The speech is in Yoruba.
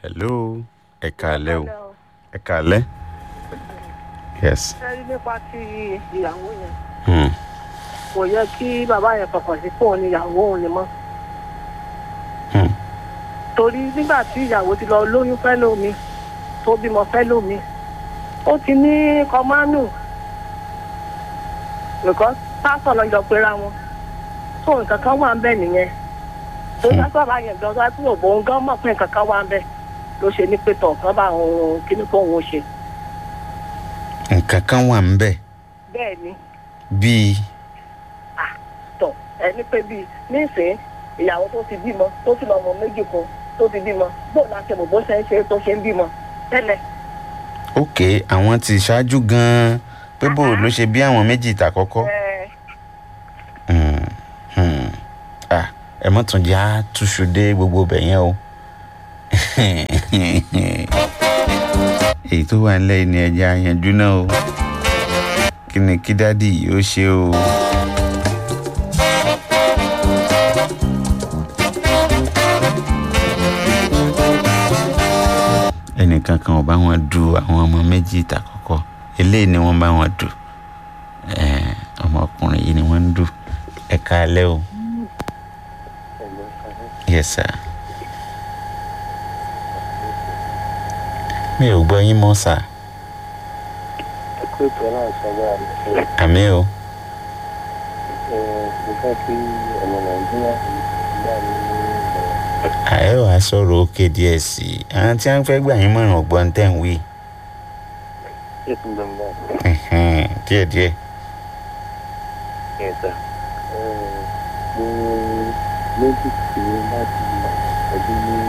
hello ẹ kàálẹ́ o ẹ kàálẹ́ yes sẹ́rí nípa ti ìyàwó yẹn hmm. kò yẹ kí bàbá yẹn fọkàn sí fóun ní ìyàwó òun ni mọ́ Hmm. torí nígbà tí ìyàwó ti lọ lóyún fẹ́ lómi tó bímọ fẹ́ lómi ó ti ní kọmánù because pásọ̀ lọ jọ pera wọn tó nǹkan kan wà ń bẹ̀ nìyẹn tó Hmm. dájú bàbá yẹn gan dájú òbò ń gan mọ̀ pé nǹkan kan wà ń bẹ̀ ló ṣe ní pé tọ̀ kan bá òun kíní kó òun ṣe nǹkan kan wà ń bẹ̀ bẹ́ẹ̀ ni bíi tọ̀ ẹni pé bíi nísìnyí ìyàwó tó ti bímọ tó ti lọ ọmọ méjì kan tó ti bímọ bóun náà ṣe mọ̀ bó ṣe ń ṣe tó ṣe ń bímọ tẹ́lẹ̀ ok àwọn ti ṣáájú gan-an pé bó ló ṣe bí àwọn méjì tàkọ́kọ́ ẹ Hmm, hmm. Ah, ẹ mọ́ tún já túṣu dé gbogbo bẹ̀ yẹn o èyí tó wà nílẹ̀ yìí ni ẹja yanjú náà o kí ni kí dádì yóò ṣe o. ẹnìkan kan ò bá wọn du àwọn ọmọ méjì tàkọ́kọ́ eléyìí ni wọ́n bá wọn dù Eh, ọmọkùnrin yìí ni wọ́n ń dù ẹ káalẹ́ o. yes sir. mi ò gbọ́ yín mọ́ sà ẹkọ ètò náà sọgbà rẹ àmì o. ẹ mo fẹ́ kí ọmọ nàìjíríà gbà mí ní ìmọ̀ràn àyẹ̀ wàá sọ̀rọ̀ òkè díẹ̀ sí i àwọn tí wọ́n fẹ́ gbà yín mọ̀ràn ọ̀gbọ́n tẹ̀ ń wí ètò ìdánwò Ẹ̀hẹ́n, díẹ̀díẹ̀. ẹ̀sà mo méjì sí láti ọdún ní